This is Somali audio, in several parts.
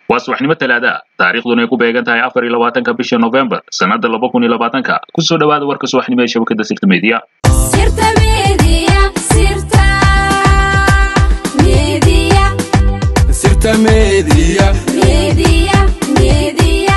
waa subaxnimo talaada taariikhduna ay ku beegan tahay afar iyo labaatanka bisha novembar sannada laba kun iyo labaatanka kusoo dhawaada warka subaxnimo ee shabakada sirta media Sirta Media, Sirta Media, Sirta Media. Media, Media.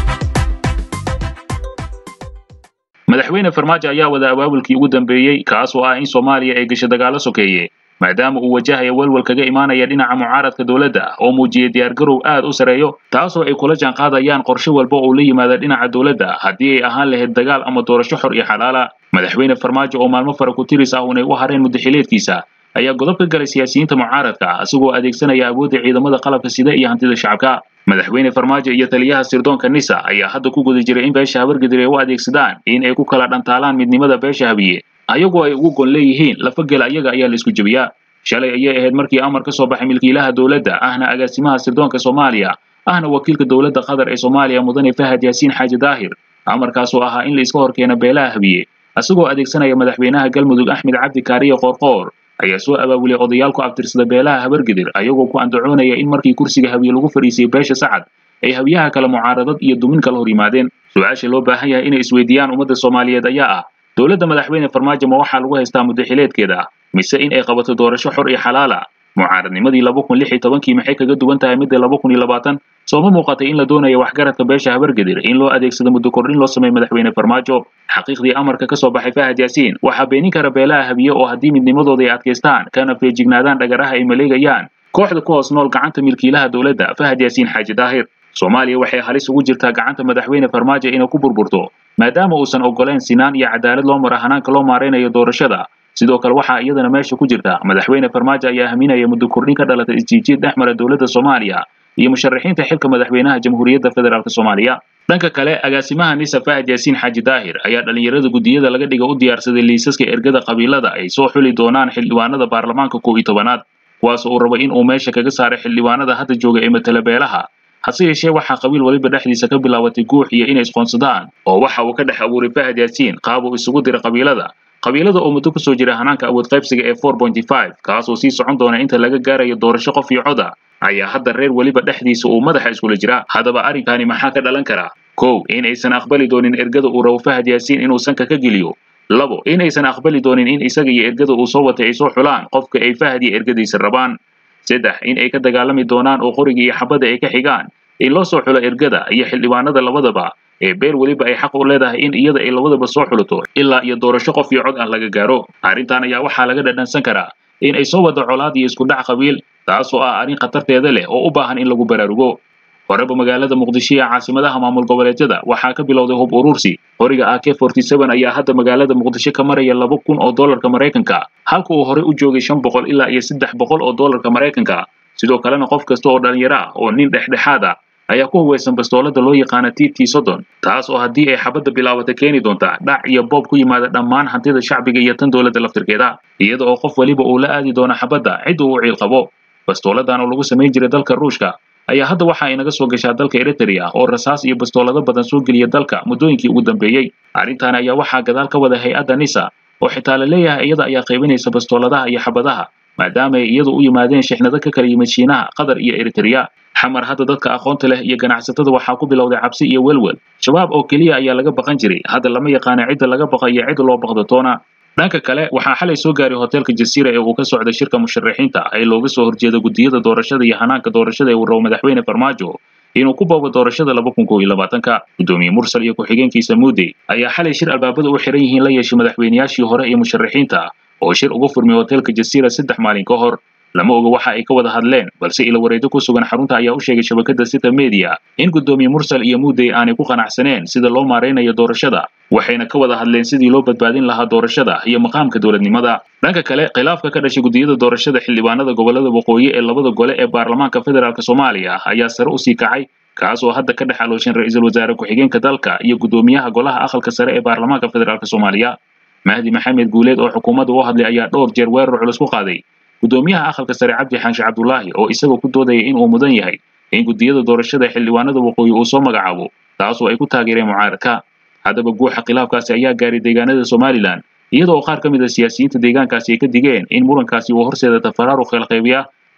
madaxweyne farmaajo ayaa wada abaabulkii ugu dambeeyey kaas oo ah in soomaaliya ay gasho dagaalo sokeeye maadaama uu wajahaya welwel kaga imaanaya dhinaca mucaaradka dowladda oo muujiyey diyaargarow aad u sareeyo taasoo ay kula jaanqaadayaan qorshe walba oo la yimaada dhinaca dowladda haddii ay ahaan lahayd dagaal ama doorasho xor iyo xalaala madaxweyne farmaajo oo maalmo fara ku tiris ah unay u hareen muddaxileedkiisa ayaa godob ka galay siyaasiyiinta mucaaradka isagoo adeegsanaya awoodda ciidamada qalabka sida iyo hantida shacabka madaxweyne farmaajo iyo taliyaha sirdoonka nisa ayaa hadda ku guda jiray in beesha habargedir ay u adeegsadaan in ay ku kala dhantaalaan midnimada beesha habiye ayagoo ay ugu gon leeyihiin lafagel ayaga ayaa la isku jebiyaa shalay ayay ahayd markii amar ka soo baxay milkiilaha dowladda ahna agaasimaha sirdoonka soomaaliya ahna wakiilka dowladda qatar ee soomaaliya mudane fahad yaasiin xaaji daahir amarkaasoo ahaa in la iska horkeeno beelaha habiye isagoo adeegsanaya madaxweynaha galmudug axmed cabdi kaariye qoorqoor ayaa soo abaabulay odayaal ku abtirsada beelaha habargedir ayagoo ku andacoonaya in markii kursiga habiye lagu fadhiisay beesha sacad ay habiyaha kale mucaaradad iyo dumin kala hor yimaadeen su-aasha loo baahan yahay inay isweydiiyaan ummadda soomaaliyeed ayaa ah dowladda madaxweyne farmaajo ma waxaa lagu haystaa muddaxileedkeeda mise in ay qabato doorasho xor iyo xalaala mucaaradnimadii laba kun lix iyo tobankii maxay kaga duwan tahay midda laba kun iyo labaatan sooma muuqatay in la doonayo waxgaradka beesha habargedir in loo adeegsado muddo kordhin loo sameeyo madaxweyne farmaajo xaqiiqdii amarka ka soo baxay fahad yaasiin waxaa beenin kara beelaha habiye oo haddii midnimadooda ay adkaystaan kana feejignaadaan dhagaraha ay maleegayaan kooxda ku hoos nool gacanta milkiilaha dowladda fahad yaasiin xaaji daahir soomaaliya waxay halis ugu jirtaa gacanta madaxweyne farmaajo inay ku burburto maadaama uusan oggolayn sinaan iyo cadaalad loo mara hanaanka loo maaraynayo doorashada sidoo kale waxaa iyadana meesha ku jirta madaxweyne farmaajo ayaa haminaya muddo kordhin ka dhalata isjiijiid dhex mara dowladda soomaaliya iyo musharaxiinta xilka madaxweynaha jamhuuriyadda federaalk soomaaliya dhanka kale agaasimaha nisa fahad yaasiin xaaji daahir ayaa dhallinyarada guddiyada laga dhiga u diyaarsaday liisaska ergada qabiilada ay soo xuli doonaan xildhibaanada baarlamaanka kow iyo tobanaad kuwaas uu rabo in uu meesha kaga saaray xildhibaanada hadda jooga ee matala beelaha hase yeeshee waxaa qabiil waliba dhexdiisa ka bilaabatay guux iyo inay isqoonsadaan oo waxa uu ka dhex abuuray fahad yaasiin qaab uu isugu diray qabiilada qabiilada oo muddo kusoo jira hanaanka awood qaybsiga ee four pointy five kaasoo sii socon doona inta laga gaarayo doorasho qof iyo coda ayaa hadda reer weliba dhexdiisa uu madaxa iskula jira haddaba arrinkani maxaa ka dhalan kara kow in aysan aqbali doonin ergada uu rabo fahad yaasiin inuu sanka ka geliyo labo in aysan aqbali doonin in isaga iyo ergada uu soo watay ay soo xulaan qofka ay fahad iyo ergadiisa rabaan saddex in ay ka dagaalami doonaan oo qoriga iyo xabadda ay ka xigaan in loo soo xulo ergada iyo xildhibaanada labadaba ee beel weliba ay xaq u leedahay in iyada ay labadaba soo xulato ilaa iyo doorasho qof iyo cod ah laga gaaro arrintan ayaa waxaa laga dhadhansan karaa in ay soo wado colaad iyo isku dhac qabiil taasoo ah arrin khatarteeda leh oo u baahan in lagu baraarugo horeba magaalada muqdisho ee caasimadaha maamul goboleedyada waxaa ka bilowday hub urursi qoriga ak forty seven ayaa hadda magaalada muqdisho ka maraya laba kun oo doolarka maraykanka halka uu horey u joogay shan boqol ilaa iyo saddex boqol oo doolarka maraykanka sidoo kalena qof kasta oo dhalinyaro ah oo nin dhexdhexaad ah ayaa ku huwaysan bastoolada loo yaqaana t t soddon taas oo haddii ay xabadda bilaabata keeni doonta dhac iyo boob ku yimaada dhammaan hantida shacbiga iyo tan dowladda laftirkeeda iyada oo qof weliba uu la aadi doono xabadda cidda uu ciil qabo bastooladan oo lagu samayn jiray dalka ruushka ayaa hadda waxa ay naga soo gashaa dalka eritrea oo rasaas iyo bastoolado badan soo geliya dalka muddooyinkii ugu dambeeyey arrintan ayaa waxaa gadaal ka wada hay-adda nisa oo xitaa la leeyahay iyada ayaa qaybinaysa bastooladaha iyo xabadaha maadaama ay iyadu u yimaadeen shixnado ka kala yimid shiinaha qatar iyo eritrea xamar hadda dadka aqoonta leh iyo ganacsatada waxaa ku bilowday cabsi iyo welwel shabaab oo keliya ayaa laga baqan jiray hadda lama yaqaana cidda laga baqa iyo cidda loo baqdo toona dhanka kale waxaa xalay soo gaaray hoteelka jasiira ee uu ka socday shirka musharaxiinta ee looga soo horjeeda guddiyada doorashada iyo hanaanka doorashada ee uu rabo madaxweyne farmaajo inuu ku boobo doorashada laba kun kow iyo labaatanka guddoomiye mursal iyo ku-xigeenkiisa muudey ayaa xalay shir albaabada u xiran yihiin la yeeshay madaxweynayaashii hore iyo musharaxiinta oo shir uga furmay hoteelka jasiira saddex maalin ka hor lama oga waxa ay ka wada hadleen balse ila wareedo ku sugan xarunta ayaa u sheegay shabakada sita media in guddoomiye mursal iyo muudey aanay ku qanacsaneen sida loo maaraynayo doorashada waxayna ka wada hadleen sidii loo badbaadin lahaa doorashada iyo maqaamka dowladnimada dhanka kale khilaafka ka dhashay guddiyada doorashada xildhibaanada gobolada waqooyi ee labada gole ee baarlamaanka federaalk soomaaliya ayaa sare usii kacay kaas oo hadda ka dhex alooshan ra-iisul wasaare ku-xigeenka dalka iyo guddoomiyaha golaha aqalka sare ee baarlamaanka federaalk soomaaliya mahdi maxamed guuleed oo xukuumadda u hadlay ayaa dhowr jeer weerar culus ku qaaday guddoomiyaha aqalka sare cabdi xaanshe cabdulaahi oo isagoo ku doodaya in uu mudan yahay in guddiyada doorashada xildhibaanada waqooyi uu soo magacaabo taasoo ay ku taageereen mucaaradka haddaba guuxa khilaafkaasi ayaa gaaray deegaanada somalilan iyada oo qaar ka mid a siyaasiyiinta deegaankaasi ay ka digeen in murankaasi uu horseeda tafaraaruq kala qaybiya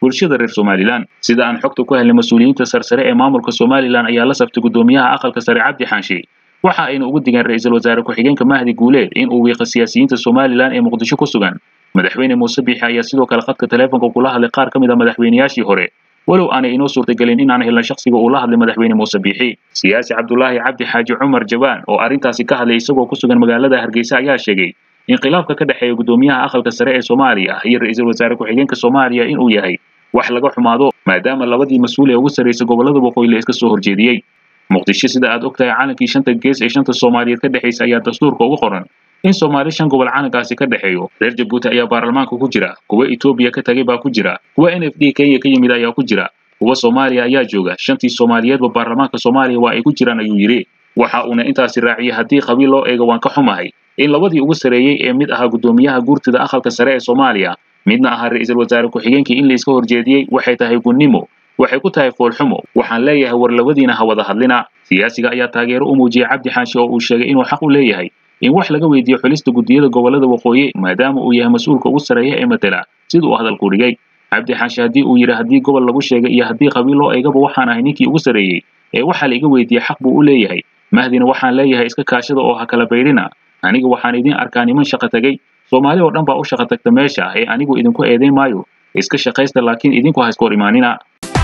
bulshada reer somalilan sida aan xogta ku helnay mas-uuliyiinta sarsare ee maamulka somalilan ayaa la saftay guddoomiyaha aqalka sare cabdi xaanshe waxa ayna ugu digeen ra-iisul wasaare ku-xigeenka mahdi guuleed in uu wiiqa siyaasiyiinta somalilan ee muqdisho ku sugan madaxweyne muuse biixi ayaa sidoo kale khadka taleefonka kula hadlay qaar ka mid a madaxweynayaashii hore walow aanay inoo suurtagelin in aan helna shakhsiga uu la hadlay madaxweyne muuse biixi siyaasi cabdulaahi cabdi xaaji cumar jabaan oo arrintaasi ka hadlay isagoo ku sugan magaalada hargeysa ayaa sheegay in khilaafka ka dhexeeya guddoomiyaha aqalka sare ee soomaaliya iyo ra-iisul wasaare ku-xigeenka soomaaliya inuu yahay wax laga xumaado maadaama labadii mas-uul ee ugu sarraysay gobollada waqooyi la iska soo horjeediyey muqdisho sida aad og tahay calankii shanta gees ee shanta soomaaliyeed ka dhexaysa ayaa dastuurka ugu qoran in soomaali shan gobol calankaasi ka dhexeeyo reer jabuuti ayaa baarlamaanka ku jira kuwa etoobiya ka tagay baa ku jira kuwa n f d kenya ka yimid ayaa ku jira kuwa soomaaliya ayaa jooga shantii soomaaliyeedba baarlamaanka soomaaliya waa ay ku jiraan ayuu yidhi waxa uuna intaasi raaciyey haddii qabiil loo eego waan ka xumahay in labadii ugu sarreeyey ee mid ahaa guddoomiyaha guurtida aqalka sare ee soomaaliya midna ahaa ra-iisul wasaare ku-xigeenkii in la iska horjeediyey waxay tahay gunnimo waxay ku tahay foolxumo waxaan leeyahay war labadiina ha wada hadlina siyaasiga ayaa taageero u muujiyey cabdi xaashi oo uu sheegay inuu xaq u leeyahay in wax laga weydiiyo xulista guddiyada gobollada waqooyi maadaama uu yahay mas-uulka ugu sarreeya ee matela sida uu hadalku dhigay cabdi xaashi haddii uu yidhi haddii gobol lagu sheegay iyo haddii qabiil loo eegaba waxaan ahay ninkii ugu sarreeyey ee waxaa la iga weydiiyey xaq buu u leeyahay mahdina waxaan leeyahay iska kaashada oo ha kala baydhina aniga waxaan idin arkaa niman shaqo tegey soomaali oo dhan baa u shaqo tagta meesha ee anigu idinku eedayn maayo iska shaqaysta laakiin idinku ha iska hor imaanina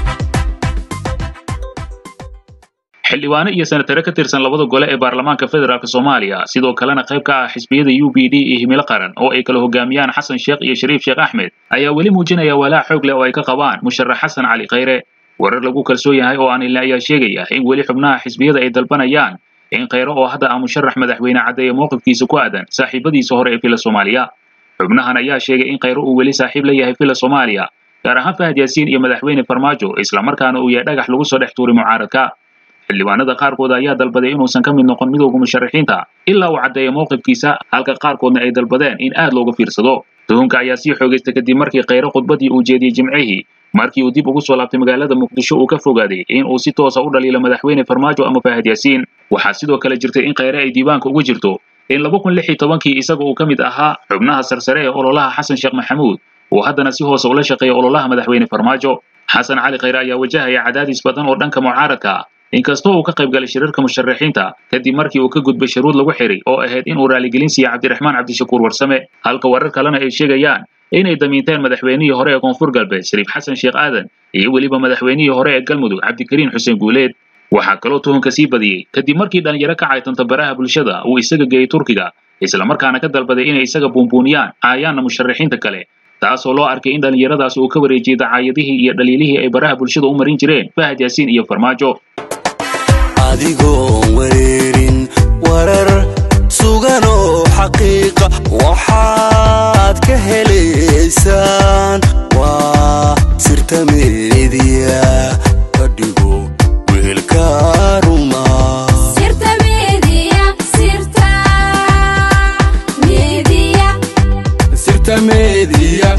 xildhibaano iyo senatare ka tirsan labada gole ee baarlamaanka federaalk soomaaliya sidoo kalena qayb ka ah xisbiyada u b d iyo himilo qaran oo ay kala hogaamiyaan xasan sheekh iyo shariif sheekh axmed ayaa weli muujinaya walaac xoog leh oo ay ka qabaan musharax xasan cali khayre warar lagu kalsoon yahay oo aan ilna ayaa sheegaya in weli xubnaha xisbiyada ay dalbanayaan in khayre oo hadda ah musharax madaxweyne caddeeya mowqifkiisa ku aadan saaxiibadiisa hore ee fila soomaaliya xubnahan ayaa sheegay in khayre uu weli saaxiib la yahay fila soomaaliya gaar ahaan fahad yaasiin iyo madaxweyne farmaajo islamarkaana uu yahay dhagax lagu soo dhex tuuray mucaaradka xildhibaanada qaarkood ayaa dalbaday inuusan ka mid noqon midowga musharaxiinta ilaa uu caddeeya mowqifkiisa halka qaarkoodna ay dalbadeen in aad looga fiirsado tuhunka ayaa sii xoogaysta kadib markii khayre khudbadii uu jeediyey jimcihii markii uu dib ugu soo laabtay magaalada muqdisho uu ka fogaaday in uu si toosa u dhaliilo madaxweyne farmaajo ama fahad yaasiin waxaa sidoo kale jirtay in khayre ay diiwaanka ugu jirto in laba kun lix iyo tobankii isaga uu ka mid ahaa xubnaha sarsare ee ololaha xasan sheekh maxamuud uu haddana si hoose ula shaqeeya ololaha madaxweyne farmaajo xasan cali khayre ayaa wajahaya cadaadis badan oo dhanka mucaaradka ah inkastoo uu ka qayb galay shirarka musharaxiinta kadib markii uu ka gudbay shuruud lagu xiray oo ahayd inuu raaligelin siiya cabdiraxmaan cabdishakuur warsame halka warar kalena ay sheegayaan inay damiinteen madaxweynihii hore ee koonfur galbeed shariif xasan sheekh aadan iyo weliba madaxweynihii hore ee galmudug cabdikariin xuseen guuleed waxaa kaloo tuhunka sii badiyey kadib markii dhalinyaro ka caytanta baraha bulshada uu isaga geeyey turkiga islamarkaana ka dalbaday inay isaga buunbuuniyaan caayaanna musharaxiinta kale taasoo loo arkay in dhallinyaradaas uu ka wareejiyey dacaayadihii iyo dhaliilihii ay baraha bulshada u marin jireen fahad yaasiin iyo farmaajo adigoon wareerin warar sugan oo xaqiiqa waxaad ka helaysaan waa sirta meediya ka dhigo weelka ruma sirta media sirta media sirta meediya